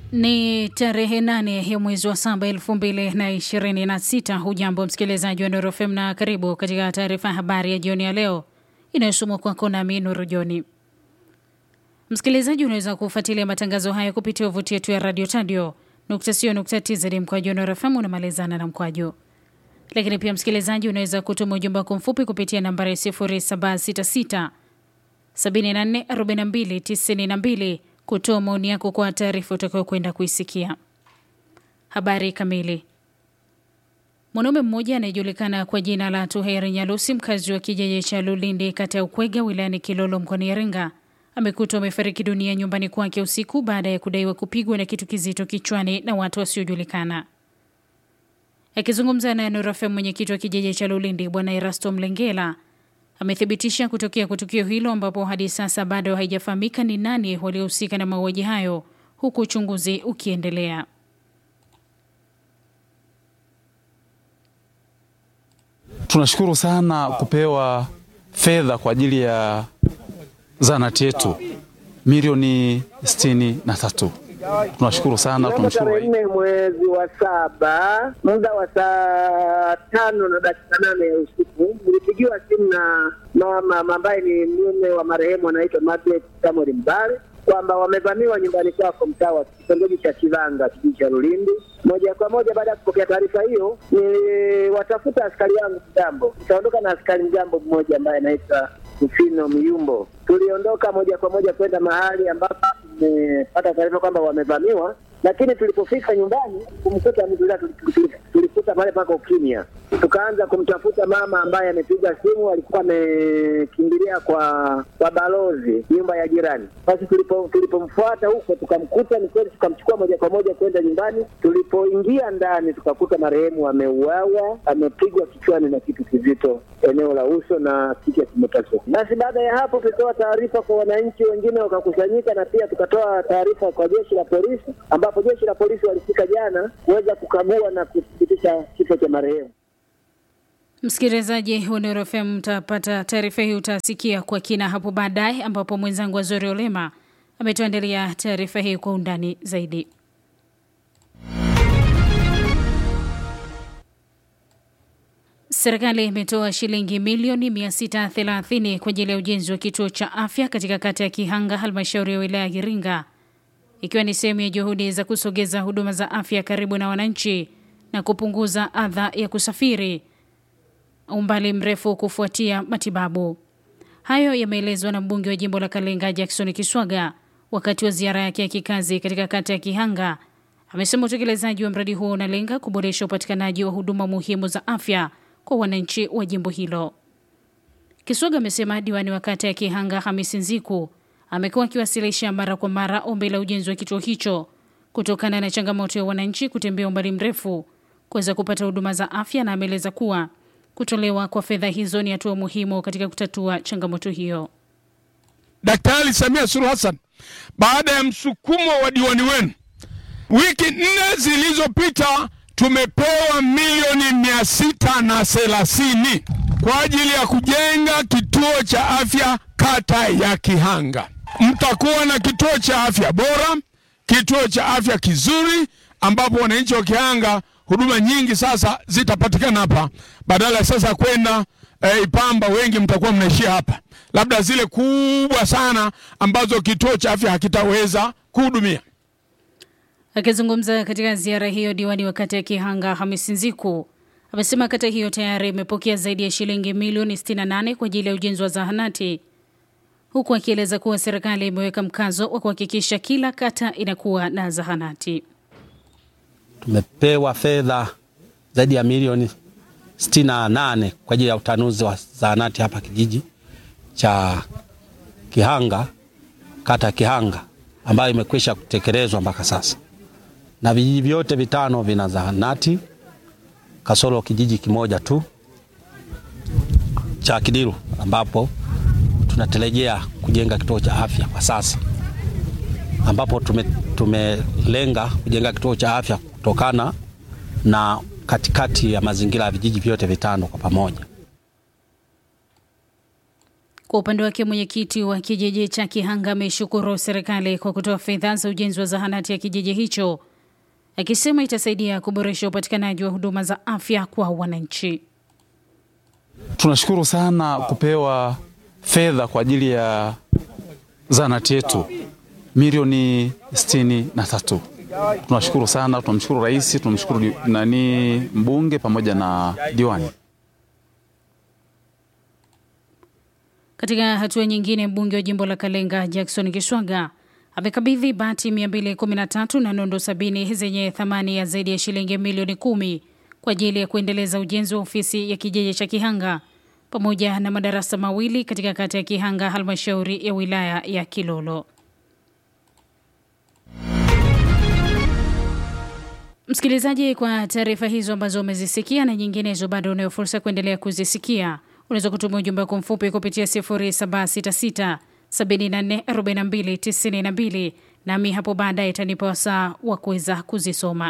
Ni tarehe nane ya mwezi wa saba elfu mbili na ishirini na sita. Hujambo msikilizaji wa Nuru FM na karibu katika taarifa ya habari ya jioni ya leo inayosomwa kwako nami Nuru Joni. Msikilizaji, unaweza kufuatilia matangazo haya kupitia tovuti yetu ya radio tadio nukta sio nukta tz mkwaju Nuru FM unamalizana na mkwaju. Lakini pia msikilizaji, unaweza kutuma ujumbe wako mfupi kupitia nambari 0766 74 42 92 kutoa maoni yako kwa taarifa utakayokwenda kuisikia. Habari kamili. Mwanaume mmoja anayejulikana kwa jina la Tuheri Nyalusi, mkazi wa kijiji cha Lulindi, kata ya Ukwega, wilayani Kilolo, mkoani Iringa, amekutwa amefariki dunia nyumbani kwake usiku baada ya kudaiwa kupigwa na kitu kizito kichwani na watu wasiojulikana. Akizungumza na Nuru FM, mwenyekiti wa kijiji cha Lulindi Bwana Erasto Mlengela amethibitisha kutokea kwa tukio hilo ambapo hadi sasa bado haijafahamika ni nani waliohusika na mauaji hayo huku uchunguzi ukiendelea. Tunashukuru sana kupewa fedha kwa ajili ya zahanati yetu milioni sitini na tatu. Tunashukuru sana, tunamshukuru tarehe nne mwezi wa saba muda wa saa tano na dakika nane ya usiku nilipigiwa simu na mama ambaye ni mume wa marehemu anaitwa Margaret Samuel Mbale kwamba wamevamiwa nyumbani kwako mtaa wa kitongoji cha Kivanga kijiji cha Lulindi. Moja kwa moja baada ya kupokea taarifa hiyo, niliwatafuta askari wangu mjambo, nikaondoka na askari mjambo mmoja ambaye anaitwa Rufino Myumbo. Tuliondoka moja kwa moja kwenda mahali ambapo tumepata taarifa kwamba wamevamiwa, lakini tulipofika nyumbani kumkuta mtu ila tulikuta pale pako ukimya. Tukaanza kumtafuta mama ambaye amepiga simu, alikuwa amekimbilia kwa kwa balozi nyumba ya jirani. Basi tulipo tulipomfuata huko tukamkuta, ni kweli, tukamchukua moja kwa moja kwenda nyumbani. Tulipoingia ndani tukakuta marehemu ameuawa, amepigwa kichwani na kitu kizito eneo la uso na kichwa kimepasuka. Basi baada ya hapo tulitoa taarifa kwa wananchi wengine wakakusanyika, na pia tukatoa taarifa kwa jeshi la polisi, ambapo jeshi la polisi walifika jana kuweza kukagua na kuthibitisha kifo cha marehemu. Msikilizaji wa Nuru FM, mtapata taarifa hii, utasikia kwa kina hapo baadaye, ambapo mwenzangu Azori Olema ametuandalia taarifa hii kwa undani zaidi. Serikali imetoa shilingi milioni 630 kwa ajili ya ujenzi wa kituo cha afya katika kata ya Kihanga, halmashauri ya wilaya ya Iringa, ikiwa ni sehemu ya juhudi za kusogeza huduma za afya karibu na wananchi na kupunguza adha ya kusafiri umbali mrefu kufuatia matibabu. Hayo yameelezwa na mbunge wa jimbo la Kalenga Jackson Kiswaga wakati wa ziara yake ya kikazi katika kata ya Kihanga. Amesema utekelezaji wa mradi huo unalenga kuboresha upatikanaji wa huduma muhimu za afya kwa wananchi wa jimbo hilo. Kiswaga amesema diwani wa kata ya Kihanga Hamisi Nziku amekuwa akiwasilisha mara kwa mara ombi la ujenzi wa kituo hicho kutokana na changamoto ya wananchi kutembea umbali mrefu kuweza kupata huduma za afya, na ameeleza kuwa kutolewa kwa fedha hizo ni hatua muhimu katika kutatua changamoto hiyo. Daktari Samia Suluhu Hassan, baada ya msukumo wa diwani wenu, wiki nne zilizopita tumepewa milioni mia sita na thelathini kwa ajili ya kujenga kituo cha afya kata ya Kihanga. Mtakuwa na kituo cha afya bora, kituo cha afya kizuri, ambapo wananchi wa Kihanga huduma nyingi sasa zitapatikana hapa, badala ya sasa kwenda e, Ipamba. Wengi mtakuwa mnaishia hapa, labda zile kubwa sana ambazo kituo cha afya hakitaweza kuhudumia. Akizungumza katika ziara hiyo, diwani wa kata ya Kihanga Hamisi Nziku amesema kata hiyo tayari imepokea zaidi ya shilingi milioni 68 kwa ajili ya ujenzi wa zahanati, huku akieleza kuwa serikali imeweka mkazo wa kuhakikisha kila kata inakuwa na zahanati. Tumepewa fedha zaidi ya milioni 68 kwa ajili ya utanuzi wa zahanati hapa kijiji cha Kihanga, kata Kihanga, ambayo imekwisha kutekelezwa mpaka sasa, na vijiji vyote vitano vina zahanati kasoro kijiji kimoja tu cha Kidiru, ambapo tunatarajia kujenga kituo cha afya kwa sasa, ambapo tume, tumelenga kujenga kituo cha afya kutokana na katikati ya mazingira ya vijiji vyote vitano kwa pamoja. Kwa upande wake mwenyekiti wa kijiji cha Kihanga ameshukuru serikali kwa kutoa fedha za ujenzi wa zahanati ya kijiji hicho, akisema itasaidia kuboresha upatikanaji wa huduma za afya kwa wananchi. Tunashukuru sana kupewa fedha kwa ajili ya zahanati yetu milioni sitini na tatu. Tunashukuru sana, tunamshukuru rais, tunamshukuru di- nani mbunge pamoja na diwani. Katika hatua nyingine, mbunge wa jimbo la Kalenga Jackson Kiswaga amekabidhi bati 213 na nondo sabini zenye thamani ya zaidi ya shilingi milioni kumi kwa ajili ya kuendeleza ujenzi wa ofisi ya kijiji cha Kihanga pamoja na madarasa mawili katika kata ya Kihanga, halmashauri ya wilaya ya Kilolo. Msikilizaji, kwa taarifa hizo ambazo umezisikia na nyinginezo bado unayo fursa kuendelea kuzisikia, unaweza kutuma ujumbe wako mfupi kupitia 0766 744292 nami hapo baadaye itanipa wasaa wa kuweza kuzisoma.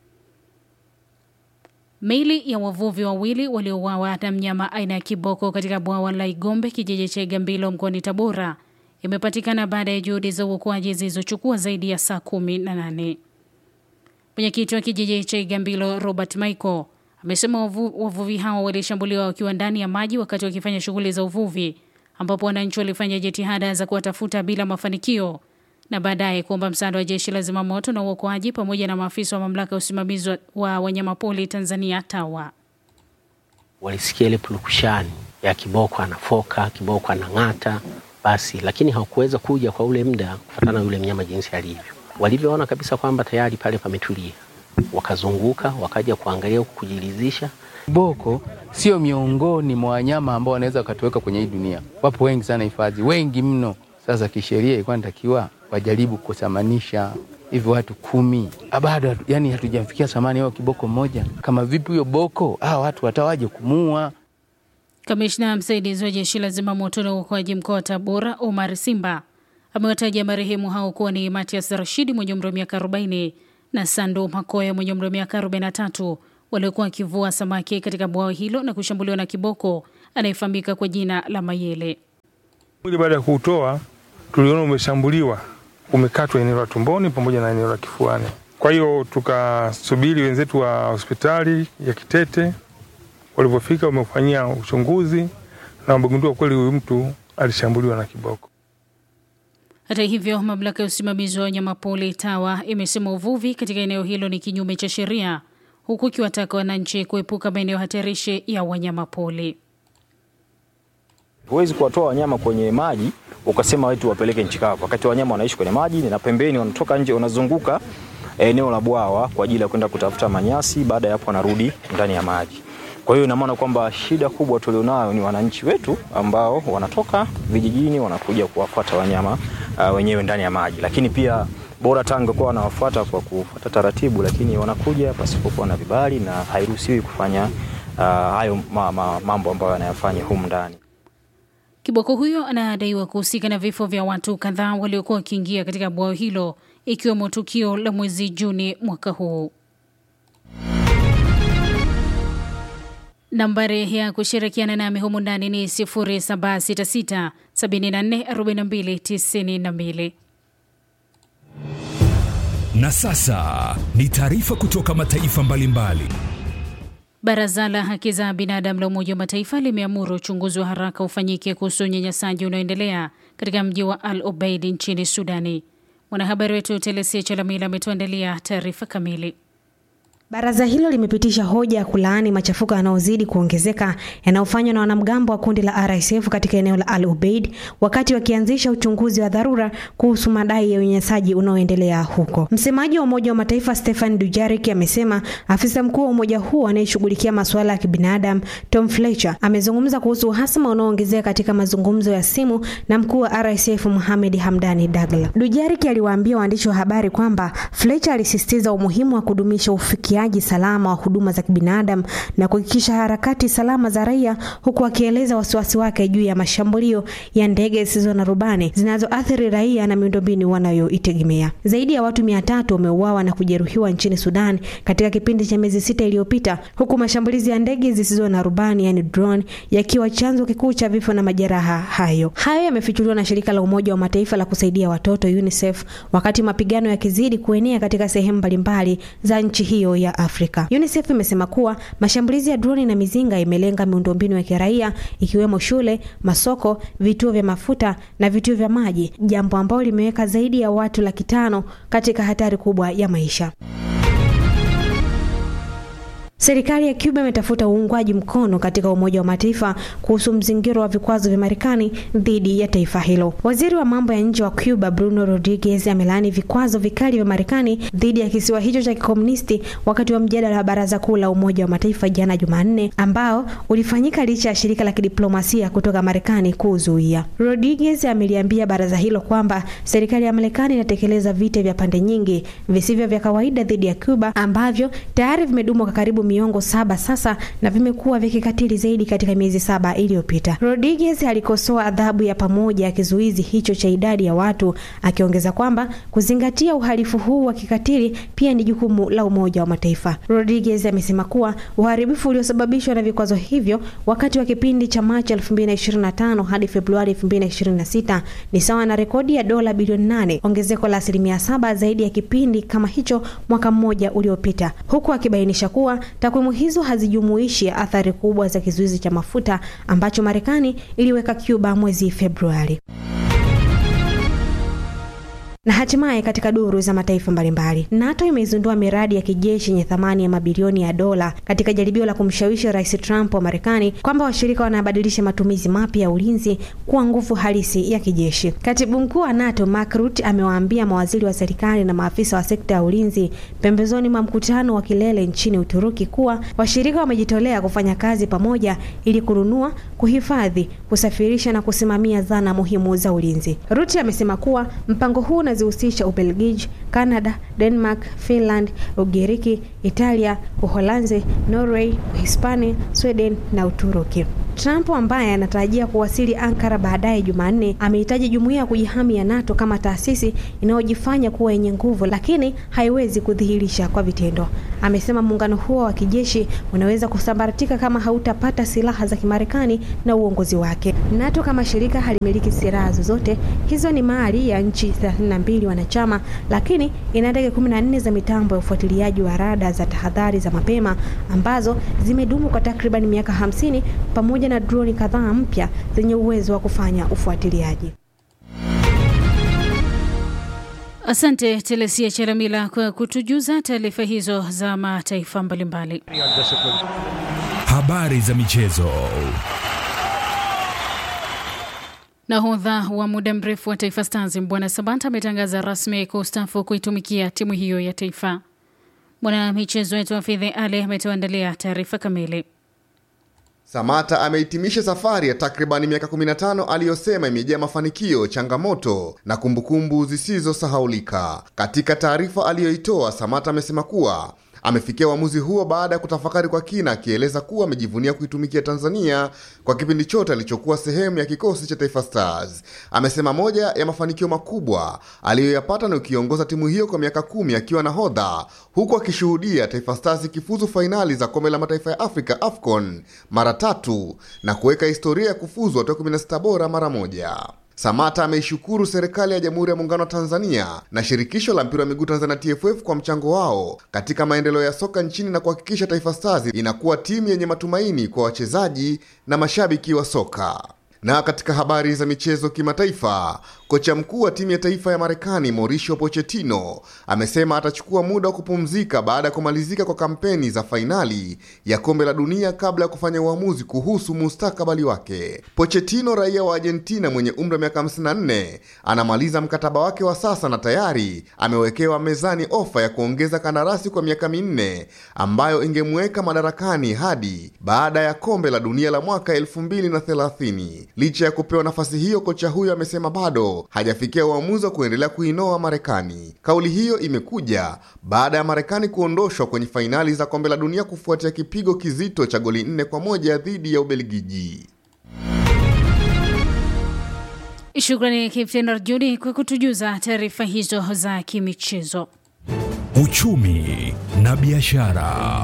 Miili ya wavuvi wawili waliouawa na mnyama aina ya kiboko katika bwawa la Igombe, kijiji cha Igambilo mkoani Tabora, imepatikana baada ya juhudi za uokoaji zilizochukua zaidi ya saa kumi na nane. Mwenyekiti wa kijiji cha Igambilo Robert Michael amesema wavu, wavuvi hao walishambuliwa wakiwa ndani ya maji wakati wakifanya shughuli za uvuvi, ambapo wananchi walifanya jitihada za kuwatafuta bila mafanikio na baadaye kuomba msaada wa jeshi la zimamoto na uokoaji pamoja na maafisa wa mamlaka ya usimamizi wa- wa wanyamapori Tanzania TAWA. walisikia ile purukushani ya kiboko anafoka, kiboko anang'ata, basi lakini hawakuweza kuja kwa ule muda kufatana na yule mnyama jinsi alivyo. Walivyoona kabisa kwamba tayari pale pametulia, wakazunguka wakaja kuangalia huku kujiridhisha. Kiboko sio miongoni mwa wanyama ambao wanaweza wakatuweka kwenye hii dunia. Wapo wengi sana hifadhi, wengi mno. Sasa kisheria ilikuwa inatakiwa wajaribu kusamanisha hivyo watu kumi, Ah, bado hatu- yani hatujamfikia thamani yao kiboko mmoja. Kama vipi huyo boko, hawa watu watawaje kumuua? Kamishna msaidizi wa jeshi la zimamoto na uokoaji mkoa wa Tabora, Omar Simba, amewataja marehemu hao kuwa ni Matias Rashidi mwenye umri wa miaka 40 na Sando Makoya mwenye umri wa miaka 43 waliokuwa wakivua samaki katika bwawa hilo na kushambuliwa na kiboko anayefahamika kwa jina la Mayele. Mwili baada ya kuutoa tuliona umeshambuliwa, umekatwa eneo la tumboni pamoja na eneo la kifuani. Kwa hiyo tukasubiri wenzetu wa hospitali ya Kitete, walivyofika wamefanyia uchunguzi na wamegundua kweli huyu mtu alishambuliwa na kiboko. Hata hivyo, mamlaka ya usimamizi wa wanyamapori TAWA imesema uvuvi katika eneo hilo ni kinyume cha sheria, huku ikiwataka wananchi kuepuka maeneo hatarishi ya wanyamapori. Huwezi kuwatoa wanyama kwenye maji ukasema wetu wapeleke nchi kavu, wakati wanyama wanaishi kwenye maji na pembeni wanatoka nje, wanazunguka eneo la bwawa kwa ajili ya kwenda kutafuta manyasi. Baada ya hapo wanarudi ndani ya maji. Kwa hiyo ina maana kwamba shida kubwa tulionayo ni wananchi wetu ambao wanatoka vijijini wanakuja kuwafuata wanyama uh, wenyewe ndani ya maji, lakini pia bora tangu kwa wanawafuata kwa kufuata taratibu, lakini wanakuja pasipokuwa na vibali na hairuhusiwi kufanya uh, hayo ma, ma, mambo ambayo wanayafanya humu ndani. Kiboko huyo anadaiwa kuhusika na vifo vya watu kadhaa waliokuwa wakiingia katika bwawa hilo ikiwemo tukio la mwezi Juni mwaka huu. Nambari ya kushirikiana nami humu ndani ni 0766 74 42 92. Na sasa ni taarifa kutoka mataifa mbalimbali. Baraza la haki za binadamu la Umoja wa Mataifa limeamuru uchunguzi wa haraka ufanyike kuhusu unyanyasaji unaoendelea katika mji wa Al Obeid nchini Sudani. Mwanahabari wetu Telesia Chalamila ametuandalia taarifa kamili. Baraza hilo limepitisha hoja ya kulaani machafuko yanayozidi kuongezeka yanayofanywa na wanamgambo wa kundi la RSF katika eneo la Al Ubaid wakati wakianzisha uchunguzi wa dharura kuhusu madai ya unyanyasaji unaoendelea huko. Msemaji wa Umoja wa Mataifa Stefan Dujarric amesema afisa mkuu wa umoja huo anayeshughulikia masuala ya kibinadamu Tom Fletcher amezungumza kuhusu uhasama unaoongezeka katika mazungumzo ya simu na mkuu wa RSF Mohamed Hamdani Dagla. Dujarric aliwaambia waandishi wa habari kwamba Fletcher alisisitiza umuhimu wa kudumisha ufikiaji ufuatiliaji salama wa huduma za kibinadamu na kuhakikisha harakati salama za raia, huku akieleza wasiwasi wake juu ya mashambulio ya ndege zisizo na rubani zinazoathiri raia na miundombinu wanayoitegemea. Zaidi ya watu mia tatu wameuawa na kujeruhiwa nchini Sudan katika kipindi cha miezi sita iliyopita, huku mashambulizi ya ndege zisizo na rubani yani drone yakiwa chanzo kikuu cha vifo na majeraha hayo. Hayo yamefichuliwa na shirika la Umoja wa Mataifa la kusaidia watoto UNICEF wakati mapigano yakizidi kuenea katika sehemu mbalimbali za nchi hiyo ya Afrika. UNICEF imesema kuwa mashambulizi ya droni na mizinga imelenga miundombinu ya kiraia ikiwemo shule, masoko, vituo vya mafuta na vituo vya maji, jambo ambalo limeweka zaidi ya watu laki tano katika hatari kubwa ya maisha. Serikali ya Cuba imetafuta uungwaji mkono katika Umoja wa Mataifa kuhusu mzingiro wa vikwazo vya Marekani dhidi ya taifa hilo. Waziri wa mambo ya nje wa Cuba Bruno Rodriguez amelaani vikwazo vikali vya Marekani dhidi ya kisiwa hicho cha kikomunisti wakati wa mjadala wa Baraza Kuu la Umoja wa Mataifa jana Jumanne, ambao ulifanyika licha ya shirika la kidiplomasia kutoka Marekani kuzuia. Rodriguez ameliambia baraza hilo kwamba serikali ya Marekani inatekeleza vita vya pande nyingi visivyo vya kawaida dhidi ya Cuba ambavyo tayari vimedumu kwa karibu miongo saba sasa na vimekuwa vya kikatili zaidi katika miezi saba iliyopita. Rodriguez alikosoa adhabu ya pamoja ya kizuizi hicho cha idadi ya watu, akiongeza kwamba kuzingatia uhalifu huu wa kikatili pia ni jukumu la Umoja wa Mataifa. Rodriguez amesema kuwa uharibifu uliosababishwa na vikwazo hivyo wakati wa kipindi cha Machi 2025 hadi Februari 2026 ni sawa na rekodi ya dola bilioni 8, ongezeko la asilimia saba zaidi ya kipindi kama hicho mwaka mmoja uliopita, huku akibainisha kuwa takwimu hizo hazijumuishi athari kubwa za kizuizi cha mafuta ambacho Marekani iliweka Cuba mwezi Februari. Na hatimaye katika duru za mataifa mbalimbali, NATO imeizindua miradi ya kijeshi yenye thamani ya mabilioni ya dola katika jaribio la kumshawishi Rais Trump wa Marekani kwamba washirika wanabadilisha matumizi mapya ya ulinzi kuwa nguvu halisi ya kijeshi. Katibu mkuu wa NATO Mark Rutte amewaambia mawaziri wa serikali na maafisa wa sekta ya ulinzi pembezoni mwa mkutano wa kilele nchini Uturuki kuwa washirika wamejitolea kufanya kazi pamoja ili kununua, kuhifadhi, kusafirisha na kusimamia zana muhimu za ulinzi. Rutte amesema kuwa mpango huu unazihusisha Ubelgiji, Canada, Denmark, Finland, Ugiriki, Italia, Uholanzi, Norway, Uhispania, Sweden na Uturuki. Trump ambaye anatarajia kuwasili Ankara baadaye Jumanne amehitaji jumuiya ya kujihami ya NATO kama taasisi inayojifanya kuwa yenye nguvu lakini haiwezi kudhihirisha kwa vitendo. Amesema muungano huo wa kijeshi unaweza kusambaratika kama hautapata silaha za Kimarekani na uongozi wake. NATO kama shirika halimiliki silaha zozote, hizo ni mali ya nchi 32 wanachama, lakini ina ndege 14 za mitambo ya ufuatiliaji wa rada za tahadhari za mapema ambazo zimedumu kwa takriban miaka 50 pamoja na droni kadhaa mpya zenye uwezo wa kufanya ufuatiliaji. Asante Telesia Cheramila kwa kutujuza taarifa hizo za mataifa mbalimbali. Habari za michezo. Nahodha wa muda mrefu wa Taifa Stars Mbwana Sabata ametangaza rasmi kustaafu kuitumikia timu hiyo ya taifa. Mwana michezo wetu Hafidhi Ali ametuandalia taarifa kamili. Samata amehitimisha safari ya takribani miaka 15 aliyosema imejaa mafanikio, changamoto na kumbukumbu zisizosahaulika. Katika taarifa aliyoitoa, Samata amesema kuwa amefikia uamuzi huo baada ya kutafakari kwa kina, akieleza kuwa amejivunia kuitumikia Tanzania kwa kipindi chote alichokuwa sehemu ya kikosi cha Taifa Stars. Amesema moja ya mafanikio makubwa aliyoyapata ni ukiongoza timu hiyo kwa miaka kumi akiwa nahodha, huku akishuhudia Taifa Stars ikifuzu fainali za kombe la mataifa ya Afrika AFCON mara tatu na kuweka historia ya kufuzu hatua 16 bora mara moja. Samata ameishukuru serikali ya Jamhuri ya Muungano wa Tanzania na shirikisho la mpira wa miguu Tanzania TFF kwa mchango wao katika maendeleo ya soka nchini na kuhakikisha Taifa Stars inakuwa timu yenye matumaini kwa wachezaji na mashabiki wa soka. Na katika habari za michezo kimataifa, kocha mkuu wa timu ya taifa ya Marekani Mauricio Pochettino amesema atachukua muda wa kupumzika baada ya kumalizika kwa kampeni za fainali ya kombe la dunia kabla ya kufanya uamuzi kuhusu mustakabali wake. Pochettino, raia wa Argentina mwenye umri wa miaka 54, anamaliza mkataba wake wa sasa na tayari amewekewa mezani ofa ya kuongeza kandarasi kwa miaka minne ambayo ingemweka madarakani hadi baada ya kombe la dunia la mwaka 2030. Licha ya kupewa nafasi hiyo, kocha huyo amesema bado hilo hajafikia uamuzi wa kuendelea kuinoa Marekani. Kauli hiyo imekuja baada ya Marekani kuondoshwa kwenye fainali za kombe la dunia kufuatia kipigo kizito cha goli nne kwa moja dhidi ya Ubelgiji. Shukrani Kiptenor Judi kwa kutujuza taarifa hizo za kimichezo. Uchumi na biashara.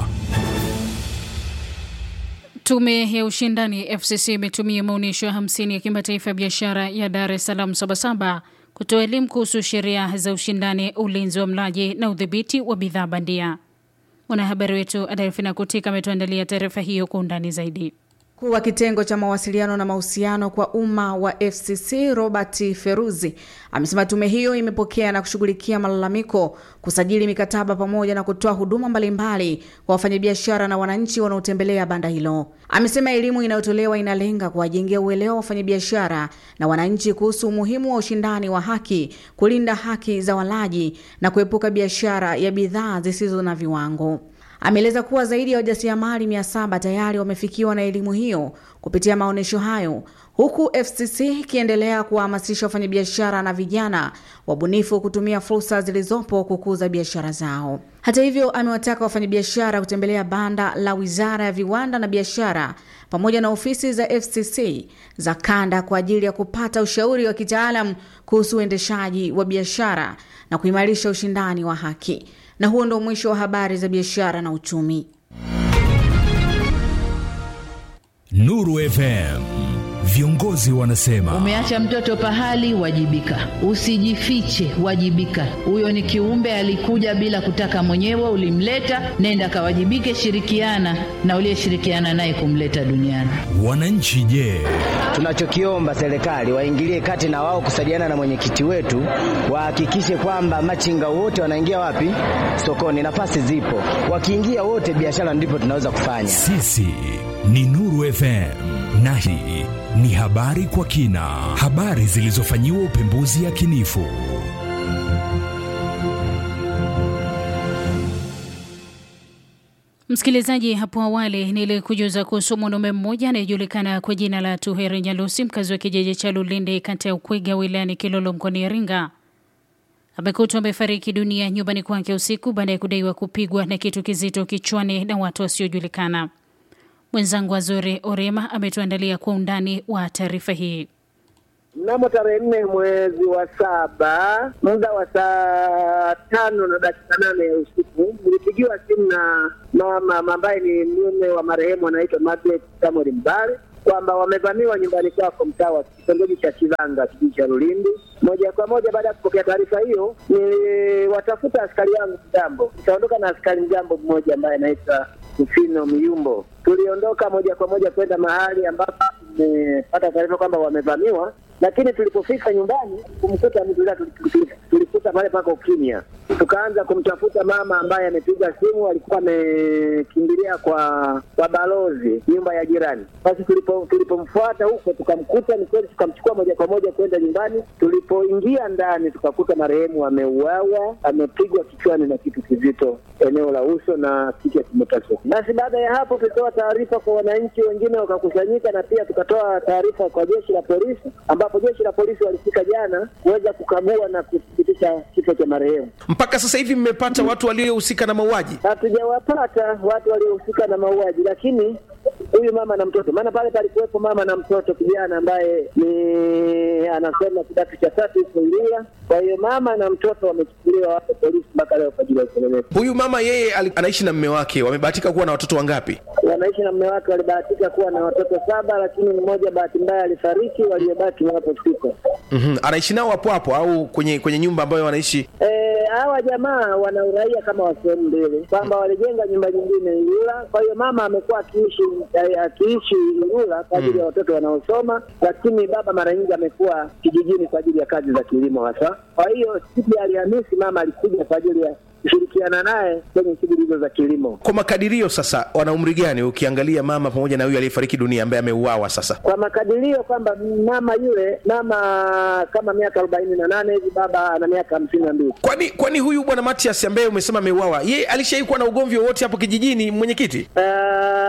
Tume ya ushindani FCC imetumia maonyesho ya 50 ya kimataifa ya biashara ya Dar es Salaam Sabasaba kutoa elimu kuhusu sheria za ushindani, ulinzi wa mlaji na udhibiti wa bidhaa bandia. Mwanahabari wetu Adelfina Kutika ametuandalia taarifa hiyo kwa undani zaidi. Mkuu wa kitengo cha mawasiliano na mahusiano kwa umma wa FCC Robert Feruzi amesema tume hiyo imepokea na kushughulikia malalamiko, kusajili mikataba pamoja na kutoa huduma mbalimbali kwa wafanyabiashara na wananchi wanaotembelea banda hilo. Amesema elimu inayotolewa inalenga kuwajengea uelewa wa wafanyabiashara na wananchi kuhusu umuhimu wa ushindani wa haki, kulinda haki za walaji na kuepuka biashara ya bidhaa zisizo na viwango. Ameeleza kuwa zaidi ya wajasiriamali mia saba tayari wamefikiwa na elimu hiyo kupitia maonyesho hayo, huku FCC ikiendelea kuwahamasisha wafanyabiashara na vijana wabunifu kutumia fursa zilizopo kukuza biashara zao. Hata hivyo, amewataka wafanyabiashara kutembelea banda la Wizara ya Viwanda na Biashara pamoja na ofisi za FCC za kanda kwa ajili ya kupata ushauri wa kitaalamu kuhusu uendeshaji wa biashara na kuimarisha ushindani wa haki. Na huo ndo mwisho wa habari za biashara na uchumi. Nuru FM. Viongozi wanasema umeacha mtoto pahali, wajibika. Usijifiche, wajibika. Huyo ni kiumbe alikuja bila kutaka mwenyewe, ulimleta, nenda kawajibike, shirikiana na uliyeshirikiana naye kumleta duniani. wananchi je? Tunachokiomba serikali waingilie kati na wao kusaidiana na mwenyekiti wetu, wahakikishe kwamba machinga wote wanaingia wapi? Sokoni. Nafasi zipo, wakiingia wote, biashara ndipo tunaweza kufanya. Sisi ni Nuru FM na hii ni habari kwa kina, habari zilizofanyiwa upembuzi yakinifu. Msikilizaji, hapo awali nilikujuza kuhusu mwanaume mmoja anayejulikana kwa jina la Tuheri Nyalusi, mkazi wa kijiji cha Lulinde, kata ya Ukwega, wilayani Kilolo, mkoani Iringa, amekutwa amefariki dunia nyumbani kwake usiku baada ya kudaiwa kupigwa na kitu kizito kichwani na watu wasiojulikana. Mwenzangu Azori Orema ametuandalia kwa undani wa taarifa hii. Mnamo tarehe nne mwezi wa saba muda wa saa tano na dakika nane ya usiku nilipigiwa simu na mama ambaye ni mume wa marehemu anaitwa Margaret Samuel Mbale kwamba wamevamiwa nyumbani kwako mtaa wa kitongoji cha Kivanga kijiji cha Lulindi. Moja kwa moja baada ya kupokea taarifa hiyo, niliwatafuta askari wangu mjambo, nikaondoka na askari mjambo mmoja ambaye anaitwa Ufino Myumbo. Tuliondoka moja kwa moja kwenda mahali ambapo tumepata taarifa kwamba wamevamiwa, lakini tulipofika nyumbani kumkuta mzula, tulikuta pale pako ukimya. Tukaanza kumtafuta mama ambaye amepiga simu, alikuwa amekimbilia kwa kwa balozi nyumba ya jirani. Basi tulipo tulipomfuata huko tukamkuta, ni kweli, tukamchukua moja kwa moja kwenda nyumbani. Tulipoingia ndani, tukakuta marehemu ameuawa, amepigwa kichwani na kitu kizito eneo la uso na kichwa kimepasuka. Basi baada ya hapo tulitoa taarifa kwa wananchi wengine wakakusanyika, na pia tukatoa taarifa kwa jeshi la polisi, ambapo jeshi la polisi walifika jana kuweza kukagua na kuthibitisha kifo cha marehemu. Mpaka sasa hivi mmepata watu waliohusika na mauaji? Hatujawapata watu waliohusika na mauaji, lakini huyu mama na mtoto, maana pale palikuwepo mama na mtoto kijana ambaye ni anasoma kidato cha tatu huko Ilula. Kwa hiyo mama na mtoto wamechukuliwa wapo polisi mpaka leo kwa ajili ya upelelezi. Huyu mama yeye ali- anaishi na mme wake, wamebahatika kuwa na watoto wangapi? Wanaishi na mume wake, walibahatika kuwa na watoto saba, lakini mmoja bahati mbaya alifariki, waliobaki wapo sita. mm Anaishi nao hapo hapo au kwenye kwenye nyumba ambayo wanaishi? Eh, hawa jamaa wana uraia kama wa sehemu mbili, kwamba walijenga nyumba nyingine Ilula. Kwa hiyo mama amekuwa akiishi eh, akiishi Ilula kwa ajili ya watoto wanaosoma, lakini baba mara nyingi amekuwa kijijini kwa ajili ya kazi za kilimo hasa. Kwa hiyo siku ya Alhamisi mama alikuja kwa ajili ya kushirikiana naye kwenye shughuli hizo za kilimo. Kwa makadirio sasa, wana umri gani ukiangalia mama pamoja na huyu aliyefariki dunia ambaye ameuawa sasa? Kwa makadirio kwamba mama yule mama kama miaka arobaini na nane hivi, baba ana miaka hamsini na mbili. Kwani kwani huyu bwana Matias ambaye umesema ameuawa, yeye alishawahi kuwa na ugomvi wowote hapo kijijini, mwenyekiti? Uh,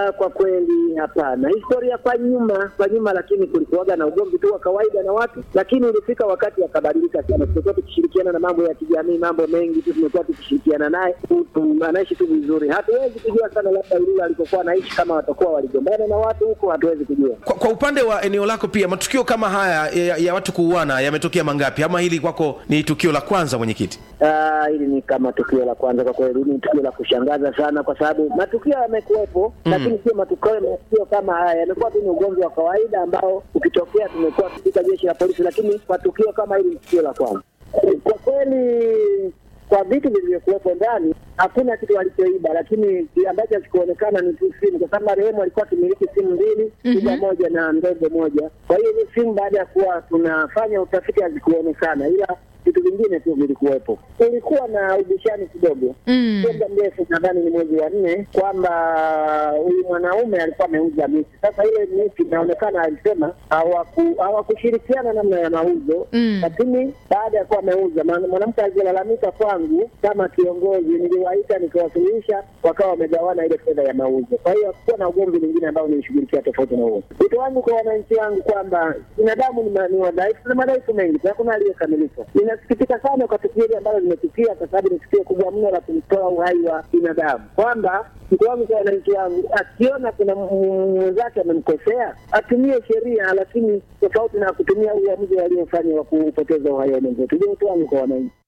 Ah, kwa kweli hapana. Historia kwa nyuma kwa nyuma, lakini kulikuwaga na ugomvi tu wa kawaida na watu, lakini ulifika wakati akabadilika sana. Tumekuwa tukishirikiana na mambo ya kijamii, mambo mengi tu tumekuwa tukishirikiana naye, tu- tu- anaishi tu vizuri. Hatuwezi kujua sana labda Ilula alikokuwa anaishi, kama watakuwa waligombana na watu huko, hatuwezi kujua. Kwa, kwa upande wa eneo lako pia matukio kama haya ya, ya watu kuuana yametokea mangapi, ama hili kwako ni tukio la kwanza, mwenyekiti? Ah, hili ni kama tukio la kwanza kwa kweli, ni tukio la kushangaza sana, kwa sababu matukio yamekuwepo Mm. lakini sio matukio matukio kama haya. Yamekuwa tu ni ugomvi wa kawaida ambao ukitokea tumekuwa katika jeshi la polisi, lakini matukio kama hili ni tukio la kwanza. Kwa kweli, kwa vitu vilivyokuwepo ndani hakuna kitu walichoiba, lakini ambacho hakikuonekana ni tu simu, kwa sababu marehemu alikuwa akimiliki simu mbili, kubwa moja na ndogo moja. Kwa hiyo ni simu, baada ya kuwa tunafanya utafiti, hazikuonekana ila vitu vingine tu vilikuwepo. Kulikuwa na ubishani kidogo, Mm. sio muda mrefu, nadhani ni mwezi wa nne, kwamba huyu mwanaume alikuwa ameuza miti. Sasa ile miti inaonekana alisema hawaku- hawakushirikiana namna ya mauzo, Mm. lakini baada ya kuwa ameuza, maana mwanamke alilalamika kwangu kama kiongozi, niliwaita nikawasuluhisha, wakawa wamegawana ile fedha ya mauzo. Kwa hiyo hakukuwa na ugomvi mwingine ambao nilishughulikia tofauti na huo. Wito wangu kwa wananchi wangu kwamba binadamu ni ma- ni wadhaifu na madhaifu mengi, hakuna aliyekamilika. Ninasikitika sana kwa tukio hili ambalo limetukia, kwa sababu ni tukio kubwa mno la kumtoa uhai wa binadamu, kwamba mtu wangu kwa wananchi wangu, akiona kuna m- mwenzake amemkosea atumie sheria, lakini tofauti na kutumia uamuzi waliofanya wa kupoteza uhai wa mwenzetu. Ndio wito wangu kwa wananchi.